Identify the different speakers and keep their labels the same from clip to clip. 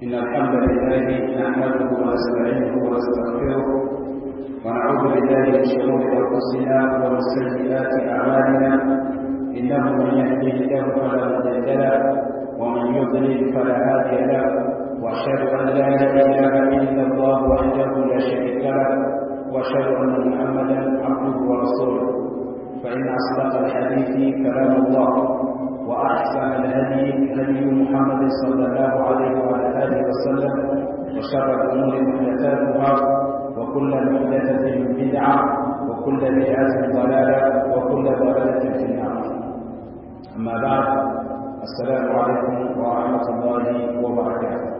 Speaker 1: إن الحمد لله نحمده ونستعينه ونستغفره ونعوذ بالله من شرور أنفسنا ومن سيئات أعمالنا إنه من يهده الله فلا مضل له ومن يضلل فلا هادي له وأشهد أن لا إله إلا الله وحده لا شريك له وأشهد أن محمدا عبده ورسوله فإن أصدق الحديث كلام الله وأحسن الهدي هدي محمد صلى الله عليه وعلى آله وسلم وشر الأمور محدثاتها وكل محدثة بدعة وكل بدعة ضلالة وكل ضلالة في النار أما بعد السلام عليكم ورحمة الله وبركاته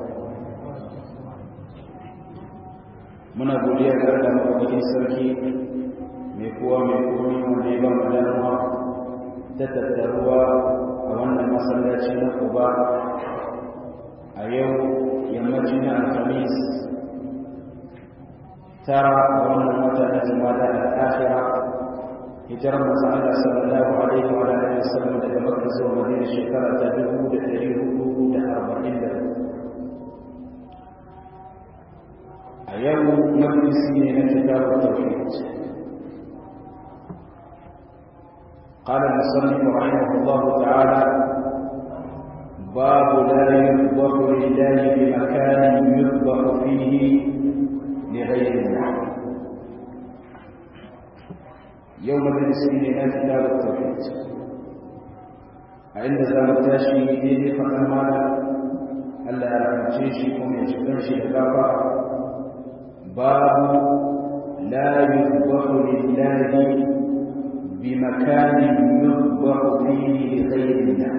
Speaker 1: muna godiya ga Allah madaukakin sarki mai kowa mai komi wanda ya ba mu dama ta tattaruwa a wannan masallaci na Quba a yau yammaci na Alhamis tara a wannan wata na Jumada al-Akhira hijirar manzo Allah sallallahu alaihi wa alihi wasallam daga Makka zuwa Madina shekara ta 1440 a yau majalisi ne na kitabun tauhid قال المصنف رحمه الله تعالى باب لا يذبح لله بمكان يذبح فيه لغير الله يوم بالنسبة لنا كتاب التوحيد عند زمتاشي دين فقمانا ألا يرمجيشكم يجبنشي الغابة باب لا يذبح لله بمكان يذبح فيه لغير الله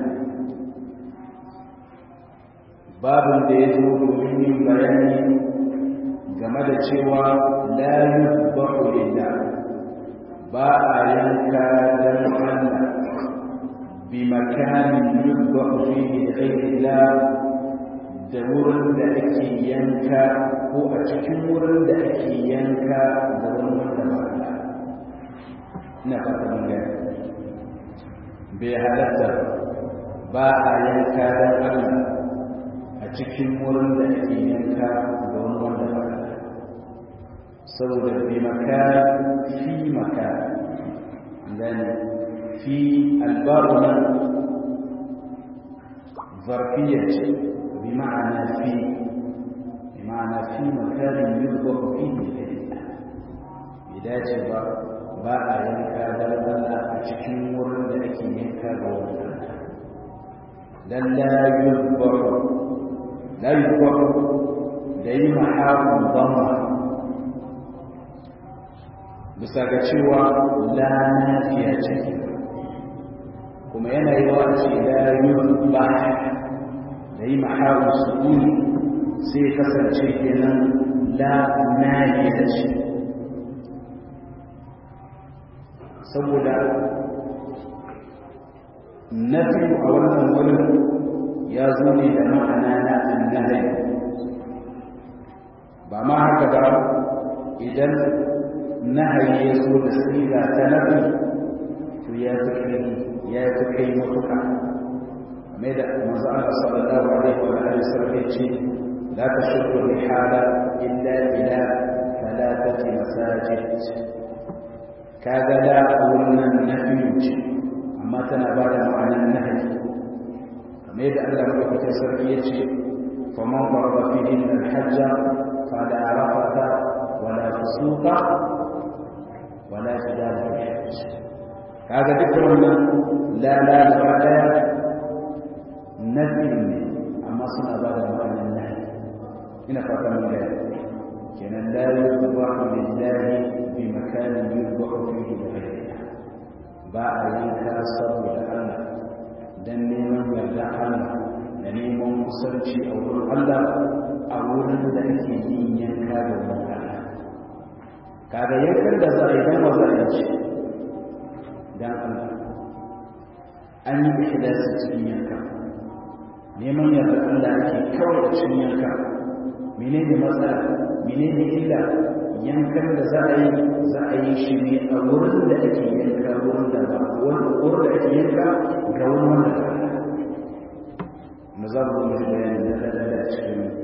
Speaker 1: babin da ya zo domin yin bayani game da cewa la yuzbahu lillah ba a yanka dan Allah bi makanin yuzbahu fihi ghayrillah da wurin da ake yanka ko a cikin wurin da ake yanka da wani wanda ba Allah ina fata mun gani bai halatta ba a yanka dan Allah a cikin wurin da ake yanka da wani wanda ba saboda bi maka fi maka gani fi albaru nan zarfiya ce bi ma'ana fi bi ma'ana fi makarin yuzba fi ne bai dace ba ba a yanka dan Allah a cikin wurin da ake yanka ga wani dan la yuzbahu la yuzbahu da yi mahaƙun zama bisa ga cewa la nafiya ce kuma yana yi wa ce la yuzba da yi mahaƙun sukuni sai kasance kenan la nafiya ce saboda nafi a wannan wurin ya zo ne da ma'ana na annahi ba ma haka ba idan nahayi ya zo da siga ta nafi to ya fi kai ya fi kai matuka mai da manzo Allah sallallahu alaihi wa alihi wasallam ya ce la tashuddu rihala illa ila thalathati masajid kaga da wannan nafi ce amma tana ba da ma'anar nahayi kamar yadda Allah madaukakin sarki ya ce faman farba fi din al-hajja fala rafata wala fusuqa wala jidal fi hajj kaga dukkan wannan la la gaba daya nafi ne amma suna ba da ma'anar nahi ina fata mun ga kenan la yuzbahu lillahi bi makanin yuzbahu fihi ghayrihi ba a yanka saboda Allah don neman yarda Allah da neman kusanci a wurin Allah a wurin da ake yin yanka da wurin Allah kaga yankan da za a yi don za a ce don Allah an yi ikhlasi cikin yanka neman yarda Allah ake kawai da cikin yanka menene matsala menene illa yankan da za a yi za a yi shi ne a wurin da ake yanka wurin da ba wurin da ake yanka ga wani wanda ba na za mu yi bayani da lalata cikin babu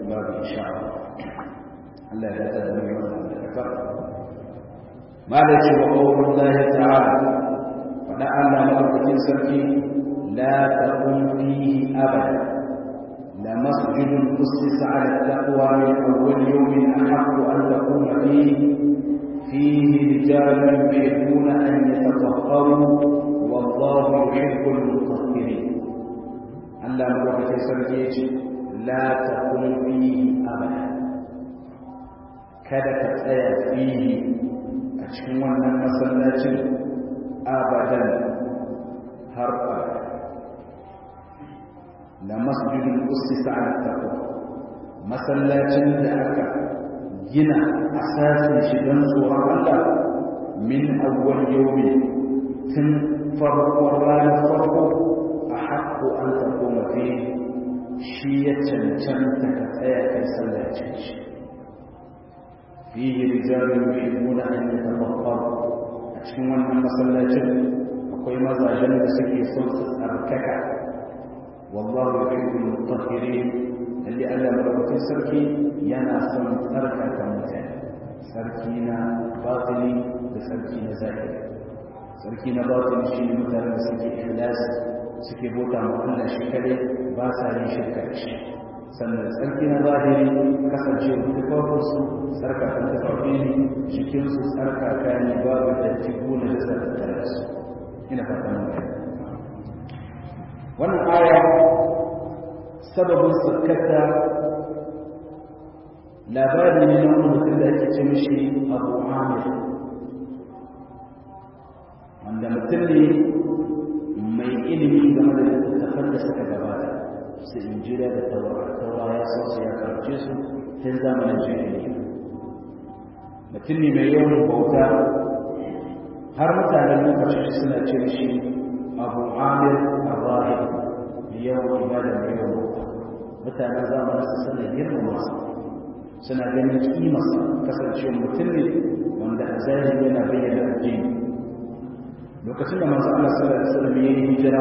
Speaker 1: insha Allah Allah ya tada mu wannan da kafa malaki wa qawlullahi ta'ala fada Allah madaukakin sarki la taqum fihi abada la masjidun ussisa 'ala at-taqwa min awwal yawmin ahaqqu an taquma fihi fihi rijalun yuhibbuna an yatatahharu wallahu yuhibbul mutahhirin Allah madaukakin sarki yace la taqum fihi abada kada ka tsaya fihi a cikin wannan masallacin abadan har abada la masjidul ussisa ala taqwa masallacin da aka gina asasin shi don tsoron Allah min awwal yawmi tun farkon ranar farko a haƙƙo an taɓo mafi shi ya cancanta ka tsaya kai sallacin shi fiye rijalun yuhibbuna an yatafakkaru a cikin wannan masallacin akwai mazajen da suke son su tsarkaka wallahu yuhibbul mutahhirin lalle Allah madaukakin sarki yana son tsarkaka mutane sarki na batini da sarki na zahiri sarki na batini shi ne mutane da suke ikhlasi suke bota ma Allah shi kadai ba sa yin shirka da shi sannan sarki na zahiri kasancewa tufafinsu tsarkaka tufafi ne cikinsu tsarkaka ne babu datti ko na jasa da tare su ina fata mun gani wannan aya sababin sakkata labari ne na wani mutum da ake ce mishi abu amir wanda mutum ne mai ilimi game da littattafan da suka gabata su injira da taura ya san su ya karce su tun zamanin jahiliya mutum ne mai yawan bauta har mutanen lokacin suna ce shi abu amir arrahim mai yawan ibada mai yawan bauta mutanen zamanin su suna girmama su suna ganin kimarsa kasancewa mutum ne wanda a zahiri yana bayyana addini lokacin da manzo Allah sallallahu alaihi wasallam ya yi hijira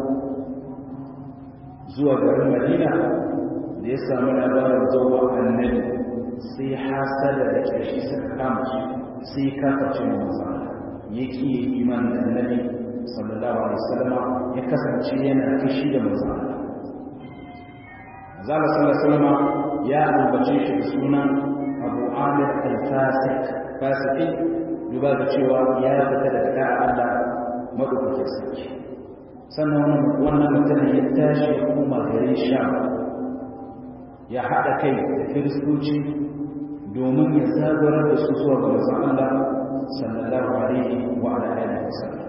Speaker 1: zuwa garin Madina da ya samu labarin zuwa annabi sai hasada da kashi suka kama shi sai kaface manzo Allah yake iman da annabi sallallahu alaihi wasallam ya kasance yana kishi da manzo Allah manzo Allah sallallahu alaihi wasallam ya ambace shi da sunan Abu Amir al-Fasik fasiki duba da cewa ya fita daga da'a Allah madaukakin sarki sannan wannan mutumin ya tashi ya koma garin sha ya haɗa kai da kiristoci domin ya zagorar da su zuwa ga mazan Allah sallallahu alaihi wa alihi wasallam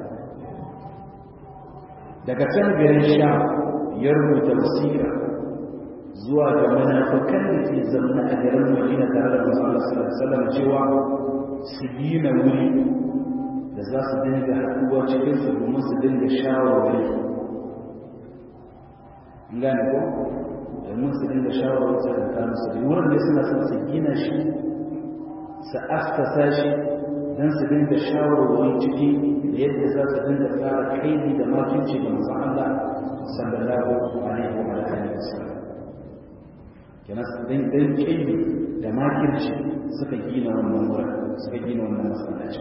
Speaker 1: daga can garin sha ya rubuta wasiƙa zuwa ga munafikan da ke zaune a garin Madina tare da manzon Allah sallallahu alaihi wasallam cewa su gina wuri da za su dinga haɗuwa cikin su domin su dinga shawarwari gane ko domin su dinga shawarwari su dinga musu da wurin da suna son su gina shi su askasa shi don su dinga shawarwari ciki da yadda za su dinga tsara kaidi da makinci da manzon Allah sallallahu alaihi wa alihi wasallam kenan dan dan kaidi da makirci suka gina wannan wurin suka gina wannan masallaci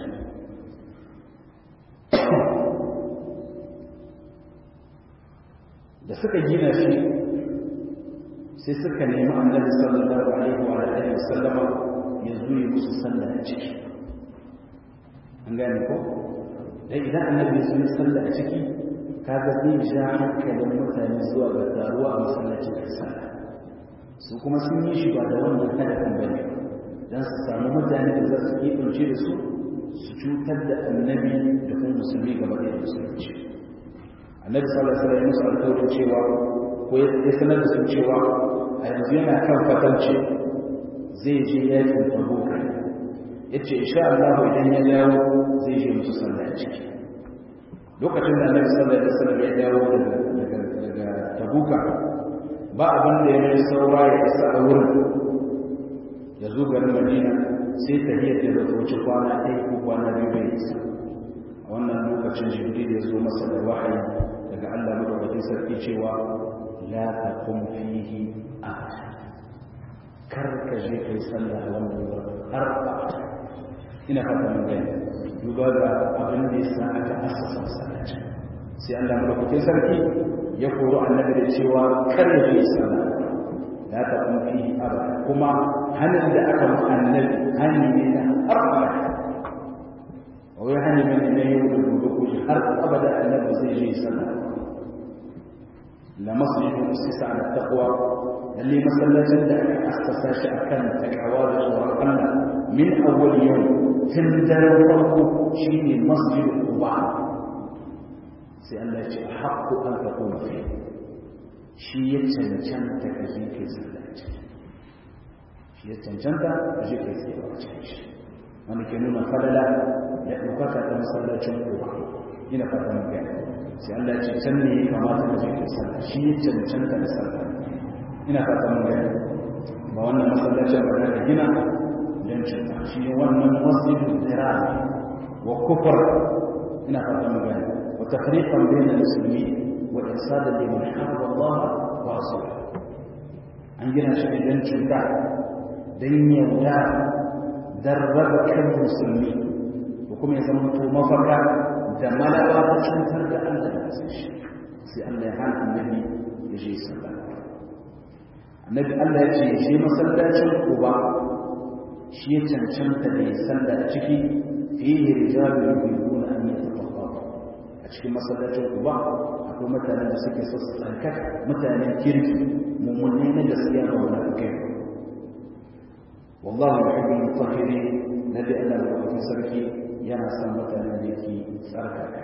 Speaker 1: da suka gina shi sai suka nemi annabi sallallahu alaihi wa alihi wasallama ya zo ya musu sallah a ciki an gane ko dan idan annabi ya zo sallah a ciki kaga zai ja hankalin mutane zuwa ga taruwa a masallacin sallah su kuma sun yi shi ba da wannan hadafin bane dan su samu mutane da za su kebance da su su cutar da annabi da kuma musulmi gaba da musulunci annabi sallallahu alaihi wasallam ya musu alƙawarin cewa ko ya sanar da su cewa a yanzu yana kan fatance zai je yakin tabuk yace insha Allah idan ya dawo zai je musu sallah ciki lokacin da annabi sallallahu alaihi wasallam ya dawo daga daga tabuka ba abin da ya yi saura ya isa a wurin ya zo garin madina sai tahiyar da zai wuce kwana ɗaya ko kwana biyu bai isa a wannan lokacin jibril ya zo masa da wahayi daga Allah madaukakin sarki cewa la taqum fihi ahad kar ka je kai sallah a wannan wurin har abada ina fata mun gani duba ga abin da ya sa aka asasa masallaci sai Allah madaukakin sarki ya koro annabi da cewa kar ya je sallah la ta kun fi abada kuma hanin da aka mu annabi hani ne na har abada wai hani ne na yau da gobe ko har abada annabi zai je sallah la masjidu usisa ala taqwa lalle masallacin da aka assasa shi akan takawa da tsoron Allah min awwal yau tun daren farko shine masjidu quba sai Allah ya ce haqqu an taquma fi shi ya cancanta ka je kai sallaci shi ya cancanta ka je kai sallaci shi wani ke nuna falala da ɗaukaka ta masallacin quba ina fatan gani sai Allah ce can ne ya kamata da jikin sallah shi ya cancanta da sallah ina fata mun gani ba wannan masallacin ba da gina don cuta shi ne wannan masjidul dirar wa kufur ina fata mun gani wa tafriqan bayna musulmi wa irsadan liman harba Allah wa rasulahu an gina shi ne don cuta don yauda don raba kan musulmi ko kuma ya zama to mafaka da malaba ta cutar da Allah da kasar shi sai Allah ya hana annabi ya je sallah annabi Allah ya ce shi masallacin Quba shi ya cancanta da ya salla a ciki fihi rijalun yuhibbuna an yatafaqahu a cikin masallacin Quba akwai mutanen da suke so su tsarkaka mutanen kirki mummunai na gaskiya ba wani kai wallahu yuhibbul mutahhirin nabi Allah da sarki yana son mutanen da yake tsarkaka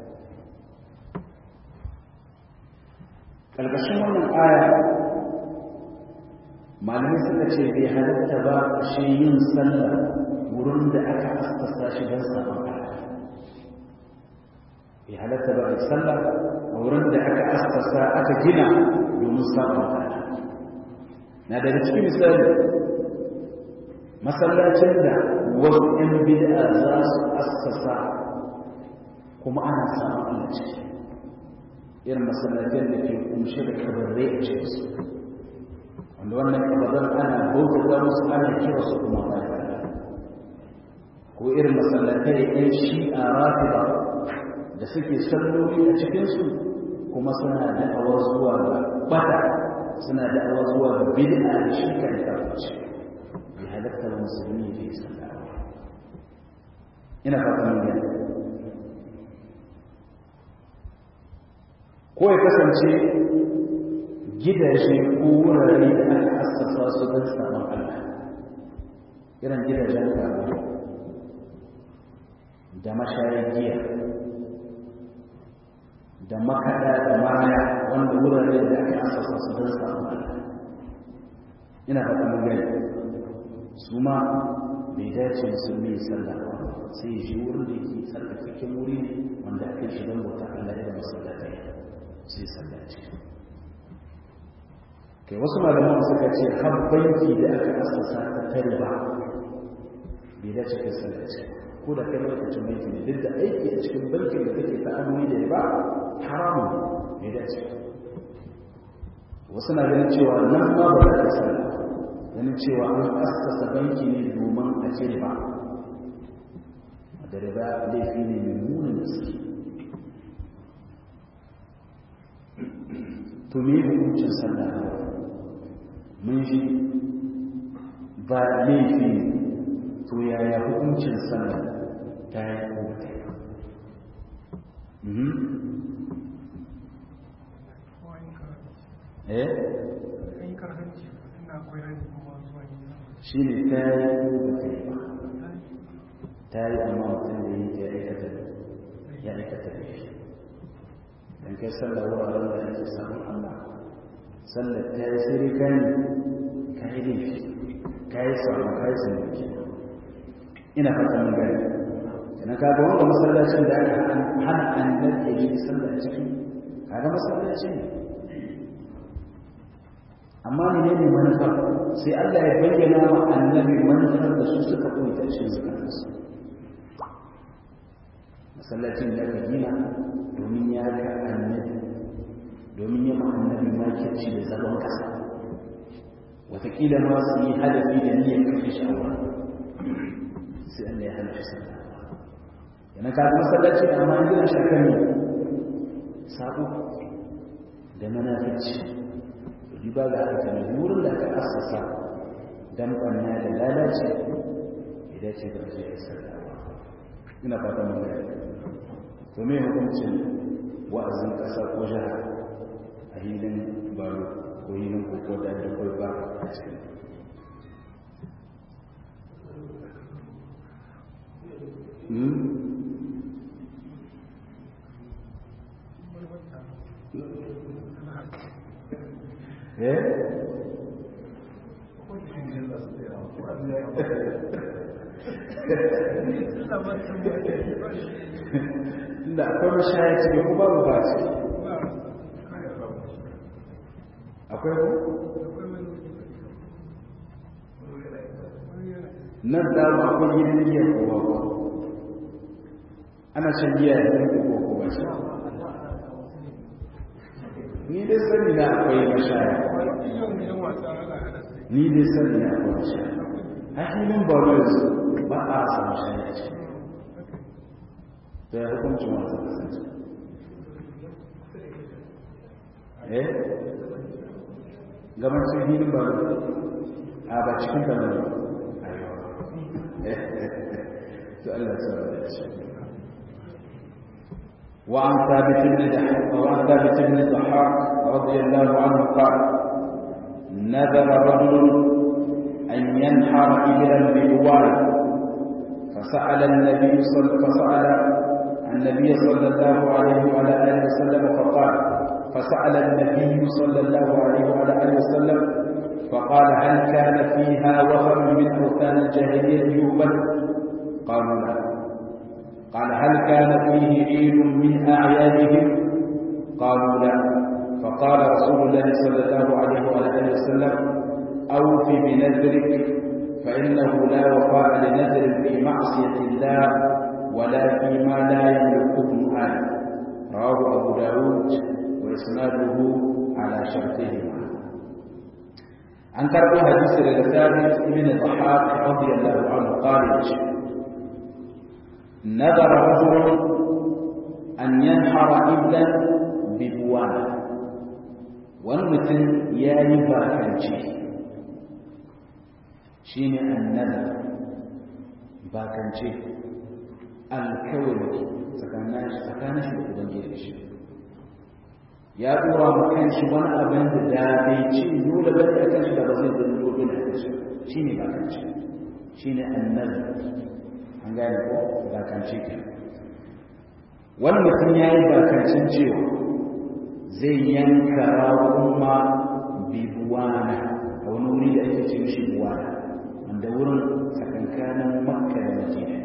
Speaker 1: ƙarƙashin wannan aya malamai suka ce bai halatta ba shi yin sallah wurin da aka asasa shi don sabon bai halatta ba a sallah a wurin da aka asasa aka gina domin sabon na daga cikin misali masallacin da wasu ‘yan bid'a za su assasa kuma ana samun Allah ciki irin masallacin da ke kunshe da kabarrai a cikin su wanda wannan kabarran ana bauta musu ana kira su kuma ba ko irin masallatai ‘yan shi'a rafida da suke salloli a cikinsu kuma suna da'awar zuwa ga bata suna da'awar zuwa ga bid'a da shirka da kafirci bai halatta da musulmi ya yi sallah ina fatan mun gani ko ya kasance gidaje ko wurare da aka assasa su don sabon Allah irin gidajen karo da mashayar giya da makaɗa da maya wanda wurare da aka assasa su don sabon Allah ina fatan mun gani su ma bai dace musulmi ya sallah sai ya shi wurin da yake tsarkakakken wuri wanda aka shi don bauta Allah da masallatai sai sallaci kai wasu malaman suka ce har banki da aka asasa ta tare ba bai dace kai sallaci ko da kai lokacin banki ne duk da aiki a cikin bankin da kake ta'amuli da ba haramun bai dace wasu na ganin cewa nan ma ba za ta sallah ganin cewa an assasa banki ne domin a ce ba da riba laifi ne mai munin gaske to me hukuncin sallah mun ji ba laifi to yaya hukuncin sallah ta yi ko ta yi eh shi ne ta yi ko ta yi ba ta yi amma mutum da yi ya aikata ya aikata laifi dan kai sallah wuraren da ake samun Allah sallar ta yi sai ka yi ka yi laifi ka yi samun ka yi samun ina fata mun gani kana ka ga wanda masallacin da aka hana annabi ya yi sallah a ciki kaga masallaci ne amma ne ne manufar sai Allah ya bayyana wa annabi manufar da su suka koyi ta cikin zakatarsu masallacin da aka gina domin ya ga annabi domin ya ma annabi makirci da zagon kasa watakila ma su yi hadafi da niyyar kashe shawar sai Allah ya hana shi sallah yana ka ga masallaci da amma gina shakar ne sabo da manafici riba ga haka ne wurin da aka assasa dan banna da lalace idan ce da zai yi sallah ina fata mun ga to me hukuncin wa'azin kasa ko jiha a hilin baro ko hilin koko da da kai ba a cikin Eh? da akwai mashaya cikin ku babu ba ce akwai ku? nan dama akwai gidan giya ko ba ba ana shan giya da zai ko ko ba shi ni dai sani na akwai mashaya ni dai sani na akwai mashaya a filin barus ba a samu mashaya ce da ya hukuncin wasu kasance eh gaban sun filin barus a ba cikin barus to Allah ta bada shi وعن ثابت بن وعن ثابت بن الضحاك رضي الله عنه قال نذر رجل أن ينحر إبلا بجوار فسأل النبي صلى فسأل النبي صلى الله عليه وعلى آله وسلم فقال فسأل النبي صلى الله عليه وعلى آله وسلم فقال هل كان فيها وثن من أوثان الجاهلية يوبل قالوا لا قال هل كان فيه عيد من أعيادهم قالوا لا فقال رسول الله صلى الله عليه وعلى آله وسلم أوف بنذرك فإنه لا وفاء لنذر في معصية الله ولا فيما لا يملك ابن آدم رواه أبو داود وإسناده على شرطهما عن كرب حديث لثابت بن الضحاك رضي الله عنه قال نذر رجل أن ينحر إبلا ببوانه wani mutum ya yi bakance shi ne annada bakance alkawari tsakanin shi da ubangiji shi ya dora ma kan shi wani abin da da bai ci dole ba da kan shi da ba zai zai dole da kan shi shi ne bakance shi ne annada an gane ko bakance ke wani mutum ya yi bakancin cewa zai yanka raƙuma bibuwana a wani wuri da ake ce mishi buwana wanda wurin tsakankanin makka da madina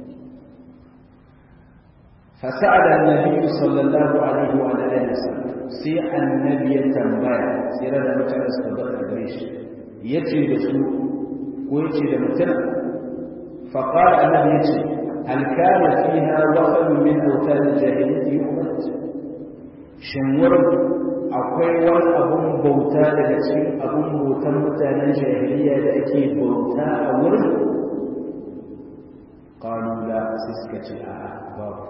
Speaker 1: fasa'ada annabi sallallahu alaihi wa alihi wasallam sai annabi ya tambaya sai da mutane suka bada gare shi yace da su ko yace da mutum fa qala annabi yace hal kana fiha wafan min awtan al-jahiliyyah yu'mad shin wurin akwai wani abun bauta daga cikin abun bautan mutanen jahiliya da ake bauta a wurin qalu la sai suka ce a babu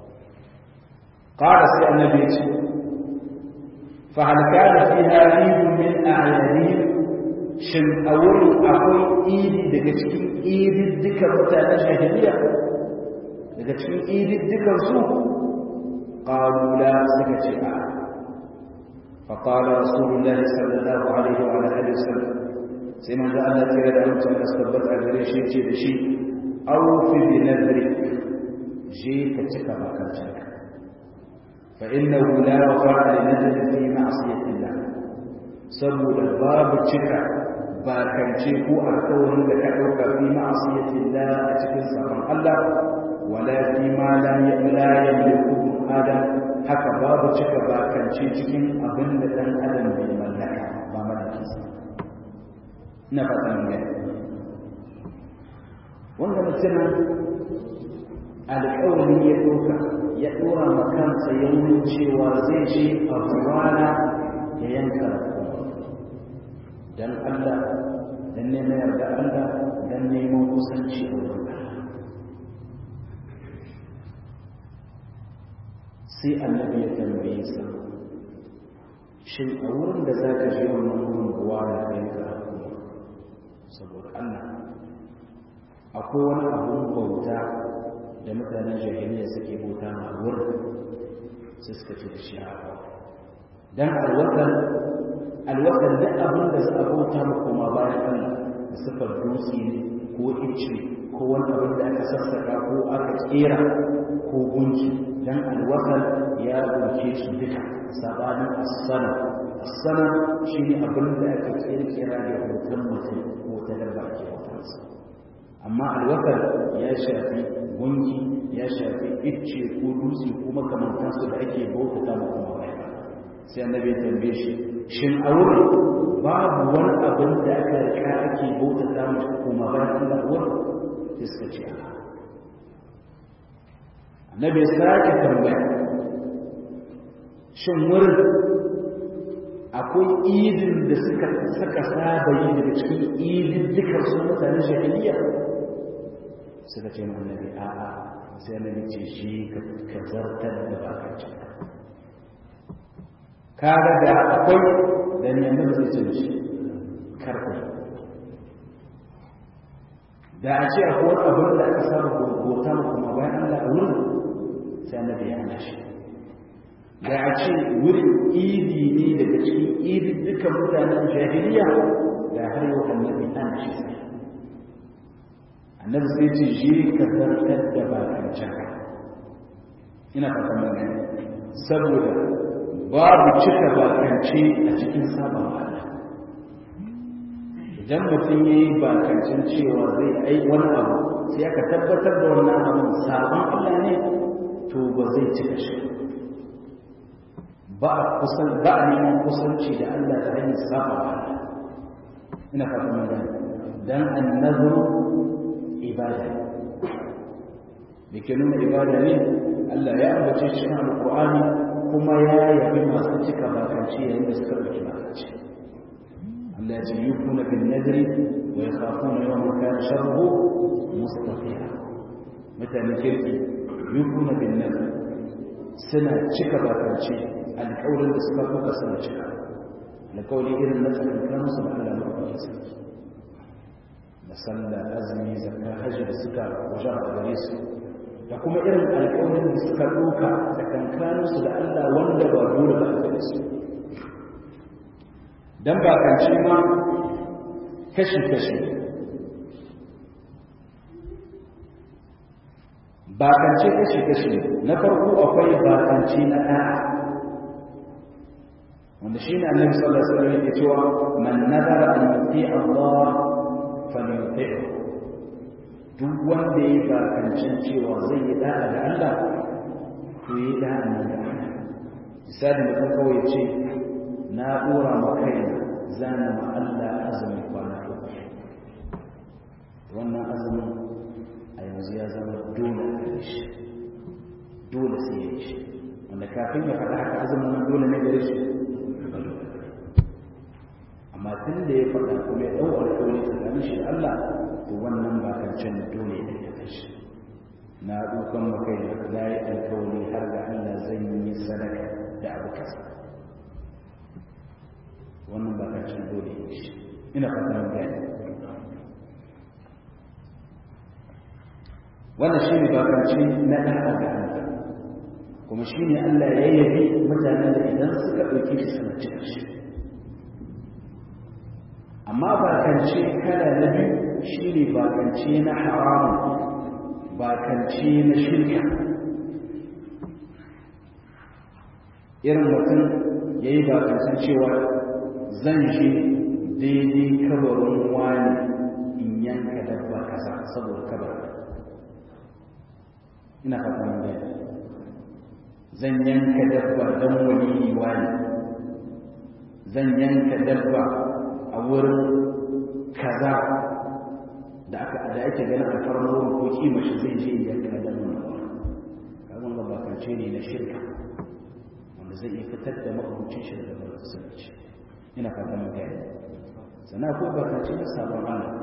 Speaker 1: qala sai annabi ya ce fa hal kana fiha eid min a'yadihim shin a wurin akwai idi daga cikin idin dukan mutanen jahiliya daga cikin idin dukan su قالوا لا سكت فقال رسول الله صلى الله عليه وعلى اله وسلم سيما ذا الله تيرا da mutum da suka bata gare shi ce da shi awfi bi nadrik je ka cika bakancinka fa innahu la wafa'a li nadri fi ma'siyati Allah saboda babu cika bakance ko alƙawarin da ka dauka fi ma'siyati Allah a cikin sabon Allah wala fi ma la yamliku adam haka babu cika bakance cikin abin da dan adam bai mallaka ba mallaki sa ina fatan gani wanda mutumin alƙawari ya ɗauka ya ɗora ma kansa yaunin cewa zai je a rana ya yanka dan Allah dan neman yarda Allah dan neman kusanci a wurin Allah sai annabi ya tambaye sa shin a wurin da za ka je wannan wurin kuwa da kai ka saboda Allah akwai wani abun bauta da mutanen jahiliya suke bauta a wurin sai suka ce da shi a dan alwatan alwatan da abin da za a bauta ma kuma bayan Allah da sifar dutse ne ko ice ko wani abin da aka sassaka ko aka kera ko gunki dan alwatan ya dauke su duka sabanin as-sana as-sana shine abin da aka kirkira da hoton mutum ko ta dabba ke hotonsa amma alwatan ya shafi gunki ya shafi icce ko dutse ko makamantansu da ake bautata ma kuma bayan sai annabi ya tambaye shi shin a wurin babu wani abin da aka rika ake bautata ma kuma bayan Allah wurin sai suka ce annabi ya sake tambaya shin wurin akwai idin da suka saka saba yi daga cikin idin dukkan su mutanen jahiliya suka ce ma annabi a'a sai annabi ce shi ka zartar da bakancin kaga da akwai da neman zai ce shi karfi da a ce akwai abin da aka samu gurgurta kuma bayan Allah a wurin sai annabi ya hana shi da a ce wurin idi ne daga cikin idi dukkan mutanen jahiliya da har yau annabi an shi sai annabi sai ce shi ka zartar da bakancin ina fata magana saboda babu cika bakance a cikin sabon Allah idan mutum ya yi bakancin cewa zai ai wani abu sai aka tabbatar da wannan abin sabon Allah ne to ba zai cika shi ba a kusan ba a neman kusanci da Allah ta hanyar sabon Allah ina fata magana dan annazu ibada da ke nuna ibada ne Allah ya ambace cikin alƙur'ani kuma ya yabi masu cika bakanci yayin da suka ɗauki bakanci Allah ya ce yi kuna bin nadiri wa ya kafu na yawan kana sharruhu mustafiya mutane kirki yi kuna bin nadiri suna cika bakanci alƙawarin da suka kuka suna cika alƙawari irin na tsakankanin su da Allah mafi sarki da sallah azumi zakka hajji da suka wajen a gare su da kuma irin alƙawarin da suka ɗauka da kankaninsu da Allah wanda ba dole ba a gare su don bakance ma kashi-kashi bakance kashi-kashi na farko akwai bakance na ɗaya wanda shi ne annabi sallallahu alaihi wasallam yake cewa man nazara an yuti Allah falyuti'hu duk wanda ya yi bakancin cewa zai yi da'a da Allah to yi da'a nan da Allah misali mutum kawai ce na ɗora ma kaina zana ma Allah azumin kwana uku wannan azumin a yanzu ya zama dole a gare shi dole sai ya yi shi wanda kafin ya faɗa haka azumin nan dole ne gare shi amma tun da ya faɗa kuma ya ɗau alƙawari tsakanin shi da Allah to wannan bakancin dole ne ya kashi na dukan makai na yi alkawari har ga Allah zan yi sadaka da abu kasa wannan bakancin dole ya shi ina fata mun gani wannan shi ne bakanci na ɗan ga Allah kuma shi ne Allah ya yabi mutanen da idan suka ɗauki shi suna cika shi amma bakance kala na biyu shi ne bakance na haramun bakance na shirka irin mutum ya yi bakancen cewa zan je daidai kabarin wani in yanka dabba kasa saboda kabar ina fata mun gani zan yanka dabba don wani wani zan yanka dabba a wurin kaza da aka da ake ganin alfarmar wurin ko kima shi zai je yanka da nuna kaman ga bakance ne na shirka wanda zai iya fitar da mabucin shi daga musulunci ina fata mun gani sannan akwai bakance na sabon Allah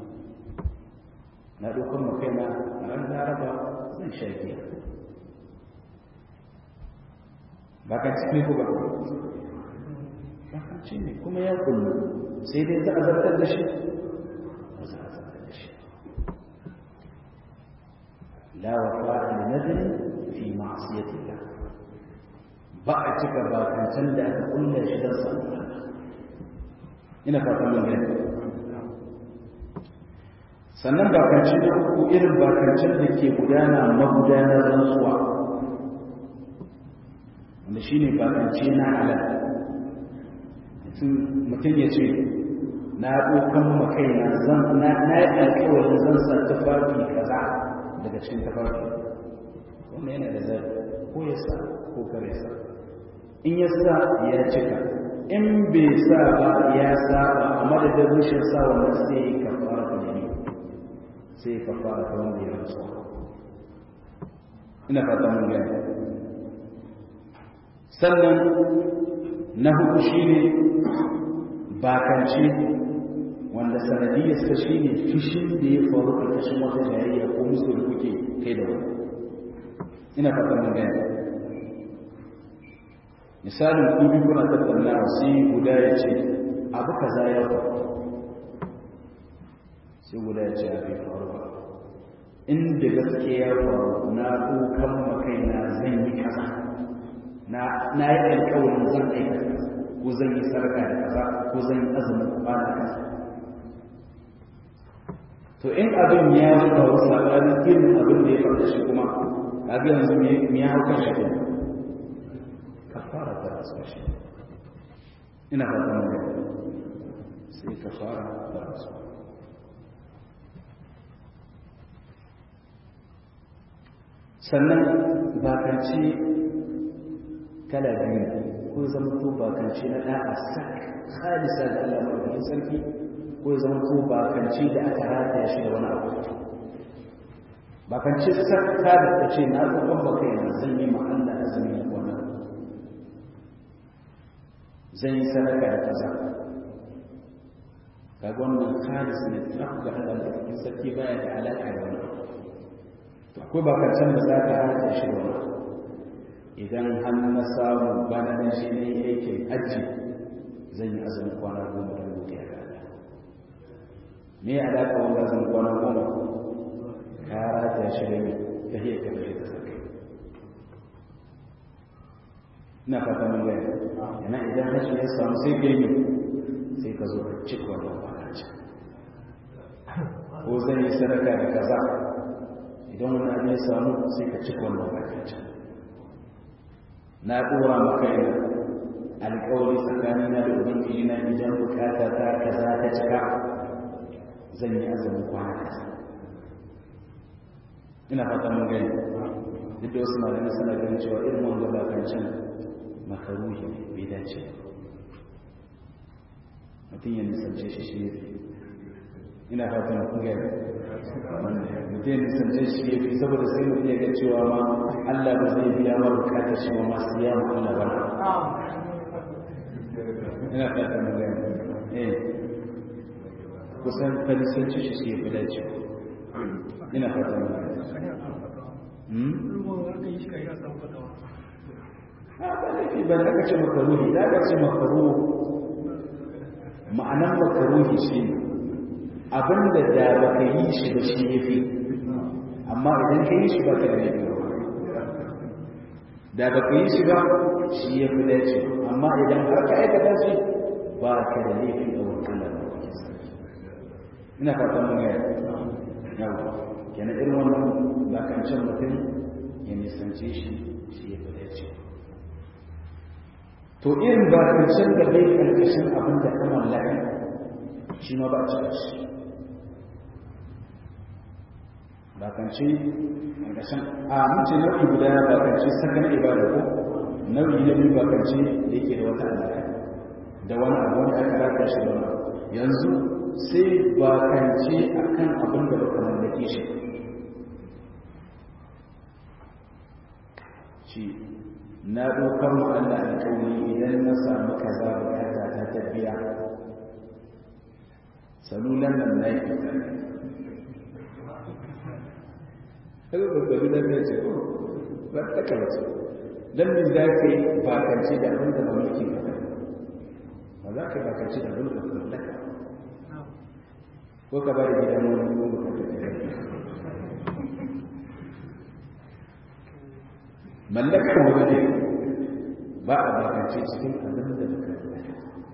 Speaker 1: na ɗaukar makaina a ran laraba zan sha giya bakance ne ko ba bakance ne kuma ya kullu sai dai za a zartar da shi ba za a zartar da shi la wafa li nadri fi ma'siyatillah ba a cika bakancen da aka kulle shi don samun Allah ina fatan mun gani sannan bakanci na uku irin bakancin da ke gudana magudanar rantsuwa wanda shi ne bakanci na halal mutum ya ce na ɗaukan makaina zan na yi alkawarin zan sa tufafi kaza daga cikin tufafi wannan yana da zai ko ya sa ko kare sa in ya sa ya cika in bai sa ba ya saba a madadin rushin sa wannan sai ya kafara ta jini sai ya kafara ta wanda ya rasu ina fata mun gani sannan na hudu shine bakance wanda sanadiyarsa shine fushin da ya faru ƙarƙashin wata jayayya ko musu da kuke kai da wani ina fata mun gani misalin kubi kuna tattaunawa sai guda ya ce abu kaza ya faru sai guda ya ce a bai faru ba inda gaske ya faru na ɗaukan makaina zan yi kaza na yi alkawarin zan aikata ko zan yi sarka da kaza ko zan yi azumin kwana kaza to in abin ya faru sabanin irin abin da ya faru shi kuma kaga yanzu me ya hau kan shi kafara ta rasu shi ina fata mun ga sai kafara ta rasu sannan bakanci kala biyu ko zama to bakanci na da'a sak khalisa da Allah madaukakin sarki ko zama to bakanci da aka rataya shi da wani abu bakanci sak ka da ce na gaban baka yana zan yi ma Allah azumi wannan zan yi sadaka da kaza kaga wannan khalis ne tsaf ga Allah madaukakin sarki baya da alaka da wani to akwai bakancin da za ka rataya shi da wani idan har na samu bana nan shi ne aikin hajji zan yi azumin kwana goma don godiya ga Allah me ya alaka wanda azumin kwana goma ka rata shi da mai ta hiyar ka ta saka ina fata mun gani yana idan hajji ya samu sai ka yi sai ka zo ka cika wannan kwanci ko zan yi sadaka da kaza idan wani abin ya samu sai ka cika wannan kwanci na ɗora maka yana alƙawari tsakanina da ubangiji na idan bukata ta kaza ta cika zan yi azumin kwana kaza ina fata mun gani duk da wasu malamai suna ganin cewa irin wanda ba kan can makaruhi ne bai dace mutum ya nisance shi shi ne ina fata mun gani mutum ya nisance shi ya fi saboda sai mutum ya ga cewa ma Allah ba zai biya ma bukatar shi ba masu ya ma Allah ba ina fata mun gani eh kusan falisanci shi shi ya fi dace ina fata mun gani ba laifi ban da kace makaruhi da ka ce makaruhi ma'anan makaruhi shi ne abinda da baka yi shi ba shi yafi amma idan ka yi shi ba ka da laifi da baka yi shi ba shi ya fi dace amma idan har ka aikata shi ba ka da laifi a wurin Allah ina fatan mun gaya yawa kenan irin wannan ba kan can mutum ya nisance shi shi ya fi dace to irin ba kan can da bai karkashin abin da ka mallaka shi ma ba cika shi bakance ƙarƙashin a mace nau'i guda bakance saka na ibada ko nau'i na biyu bakance da yake da wata alaƙa da wani abu wanda aka rata shi da wani yanzu sai bakance a kan abin da baka mallake shi shi na ɗaukar mu Allah alƙawari idan na samu kaza bukata ta tafiya salulan nan na yi kaga babbabi da ne ce ko ba ta kawace dan min za ka yi bakance da abin da ba mulki ba ba za ka bakance da abin da ba mallaka ko ka bari gidan wani ko ka mallakar wani ne ba a bakance cikin abin da ba mallaka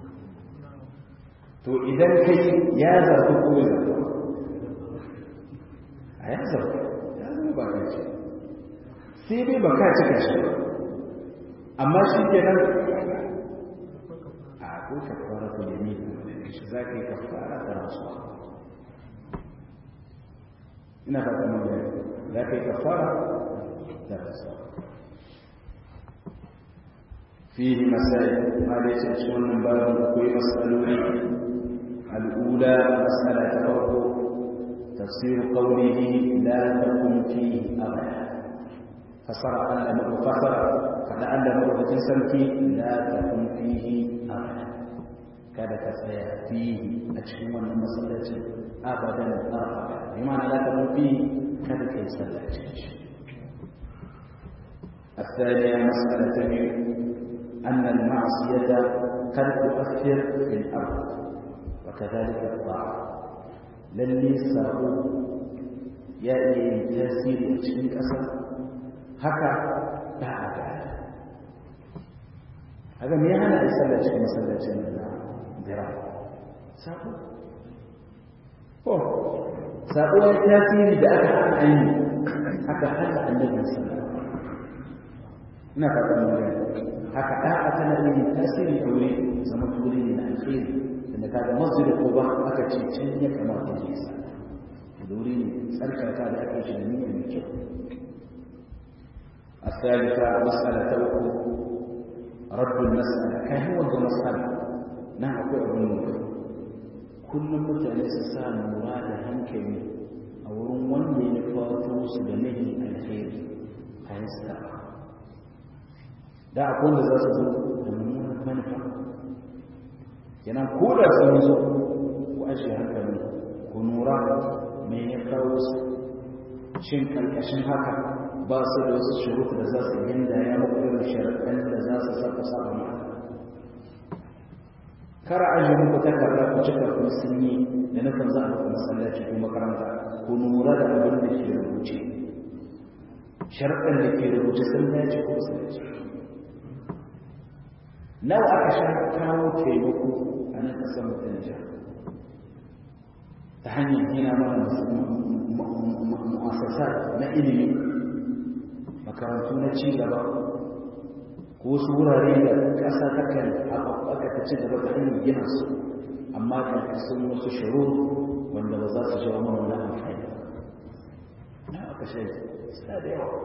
Speaker 1: to idan kai ya zafi ko ya zafi a ya zafi ya zama ba ka ce sai dai ba ka cika shi amma shi ke nan a ko ka fara ku yami shi za ka yi ka fara da rasuwa ina fata mun gani za ka yi ka fara da rasuwa فيه مسائل ما ليس أشون من باب أقوي مسألوني الأولى مسألة فرق تفسير قوله لا تكن فيه أبدا فصر أن فصر فلعل مرة سمتي لا تكن فيه أبدا كاد تسيا فيه أشهر من مسألة أبدا أبدا بمعنى لا تكن فيه كاد تسيا الثانية مسألة أن المعصية قد تؤثر في الأرض وكذلك الطاعة للي ساقو يأتي تأثير أشياء أسر هكا بعد هذا ما يعني أسأل أشياء مسألة أشياء ذراع ساقو أوه ساقو التأثير بأكا عن عيني هكا حتى النبي صلى الله عليه وسلم نفع haka da'a tana yin tasiri a wuri zama wuri ne na alheri da kaga masjid quba aka ce can ya kamata ya sa da wuri ne tsarkaka da ake shi da niyyar mai kyau الثالثة مسألة أخرى رد المسألة كان هو المسألة نعم أقول أبو كل متى سام مراد هنكمي أو رمون ينفاتوس بنهي الخير هيستقر da akwai wanda za su zo da mummunan manufa kenan ko da sun zo ku ajiye hankali ku nura me ya kawo su shin karkashin haka ba su da wasu shurutu da za su ginda ya muku irin sharaɗin da za su saka saba ma kara ajiye muku takarda ku cika kun sun yi da nufin za a muku masallaci ko makaranta ku nura da abin da ke rubuce sharaɗin da ke rubuce sun dace ko sun dace nawa aka sha kawo taimako a nan ƙasar mutum jiha ta hanyar gina mana mu'asasar na ilimi makarantu na ci gaba ko wasu wurare da ƙasa takan haɓaɓɓaka ta ci gaba ta hanyar gina su amma ƙarƙashin wasu shiro wanda ba za su jawo mana wani amfani na aka shi suna da yawa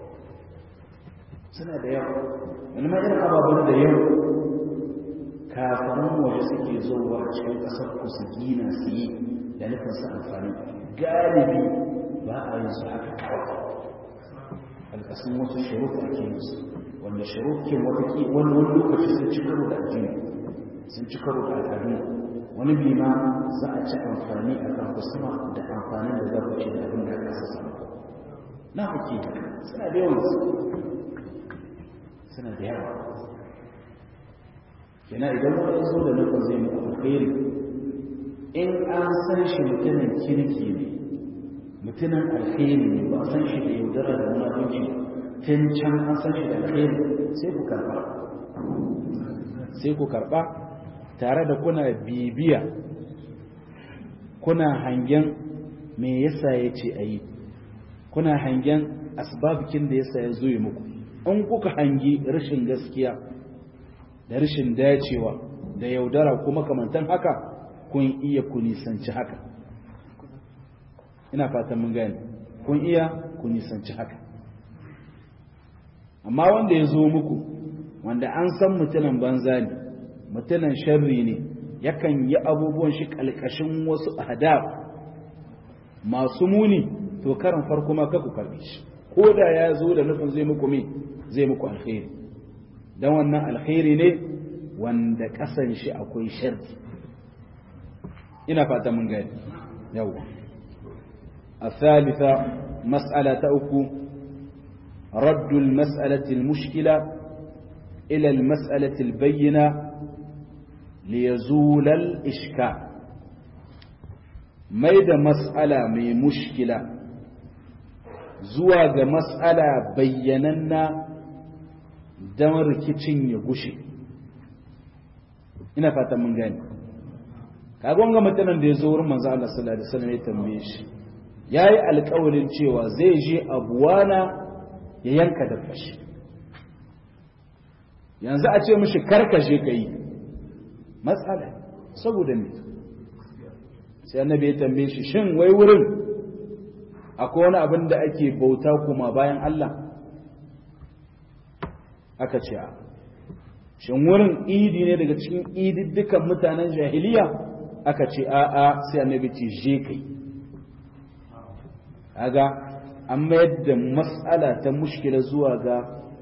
Speaker 1: suna da yawa wani ma irin ababen da yau kafaran waje suke zuwa cikin ƙasar ku su gina su yi da nufin su amfani galibi ba a yin su haka kawai alƙasun wasu shiruk ake yin su wanda shirukin wani wani lokaci sun ci karo da addini sun ci karo da al'adu wani bi ma za a ci amfani a kan kusuma da amfanin da za ku ce da abin da aka sassa na kuke suna da yawan su suna da yawa kina idan wani zo da nufin zai muku alkhairi in an san shi mutumin kirki ne mutumin alkhairi ne ba san shi da yaudara da munafunci tun can an san shi da alkhairi sai ku karba sai ku karba tare da kuna bibiya kuna hangen me yasa ya ce a yi kuna hangen asbabikin da yasa ya zo yi muku in kuka hangi rashin gaskiya da rashin dacewa da yaudara kuma kamantan haka kun iya ku nisanci haka ina fatan mun gane kun iya ku nisanci haka amma wanda ya zo muku wanda an san mutumin banza ne mutumin sharri ne yakan yi abubuwan shi kalkashin wasu adab masu muni to karin farko ma ku karbe shi ko da ya zo da nufin zai muku me zai muku alkhairi don wannan alkhairi ne wanda kasan shi akwai sharri ina fata mun gani yawa الثالثة مسألة أكو رد المسألة المشكلة إلى المسألة البينة ليزول الإشكال ميد مسألة من مشكلة زواج مسألة بيننا دمر كتن يغشي ina fata mun gani kagon ga mutanen da ya zo wurin manzo Allah sallallahu alaihi wasallam ya tambaye shi yayi alƙawarin cewa zai je abuwana ya yanka dabba shi yanzu a ce mishi karkashe ka yi matsala saboda ne sai annabi ya tambaye shi shin wai wurin akwai wani abin da ake bauta kuma bayan Allah aka ce a shin wurin idi ne daga cikin ididdukan mutanen jahiliya aka ce a a sai annabi ce je kai aga an mayar da mas'ala ta mushkila zuwa ga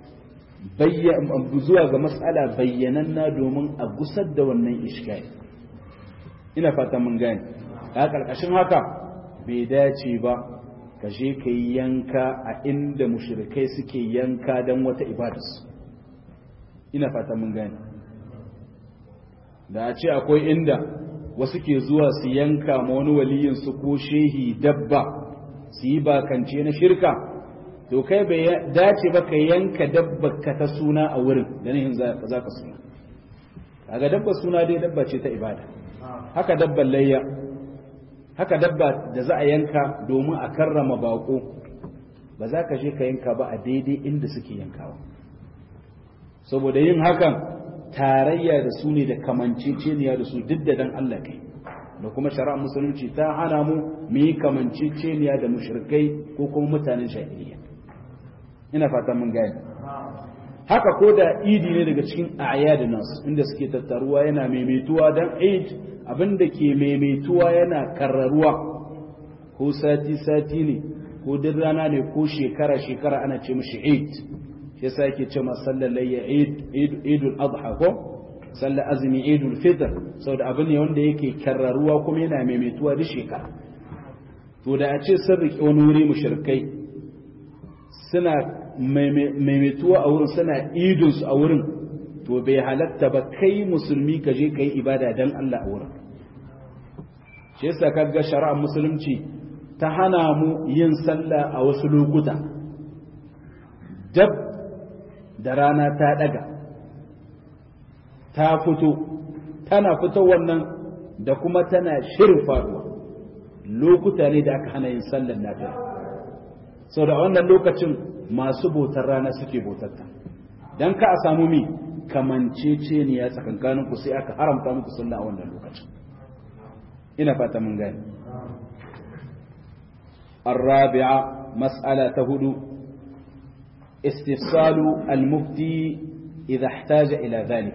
Speaker 1: zuwa ga mas'ala bayyananna domin a gusar da wannan iskari ina fata mun gane a ƙarƙashin haka bai dace ba ka je ka yi yanka a inda mushrikai suke yanka don wata ibadarsu ina fata mun gane da a ce akwai inda wasu ke zuwa su yanka ma wani waliyinsu ko shehi dabba su yi bakance na shirka to kai bai dace ba ka yanka dabba ka ta suna a wurin da nihin za ka suna kaga dabba suna dai dabba ce ta ibada haka dabban layya haka dabba da za a yanka domin a karrama bako ba za ka je ka yanka ba a daidai inda suke yankawa saboda yin hakan tarayya da su ne da kamanceceniya da su duk da dan Allah kai da kuma shari'ar musulunci ta hana mu mu yi kamanceceniya da mushrikai ko kuma mutanen jahiliya ina fata mun gane haka ko da idi ne daga cikin ayyadin nasu inda suke tattaruwa yana maimaituwa dan eid abinda ke maimaituwa yana karraruwa ko sati sati ne ko duk rana ne ko shekara shekara ana ce mishi eid shi yasa yake ce ma sallar layya eid idul adha ko sallar azumi idul fitr saboda abin ne wanda yake karraruwa kuma yana maimaituwa duk shekara to da a ce sun riƙe wani wuri mushrikai suna maimaituwa a wurin suna idinsu a wurin to bai halatta ba kai musulmi ka je ka yi ibada don Allah a wurin shi yasa kaga shari'ar musulunci ta hana mu yin sallah a wasu lokuta dab da rana ta daga ta fito tana fito wannan da kuma tana shirin faduwa lokuta ne da aka hana yin sallar nafila sau da wannan lokacin masu bautar rana suke bautarta don ka a samu mi kamancece ne ya tsakankanin ku sai aka haramta muku sunna a wannan lokacin ina fata mun gani الرابعة مسألة هدو استفصال المفتي إذا احتاج إلى ذلك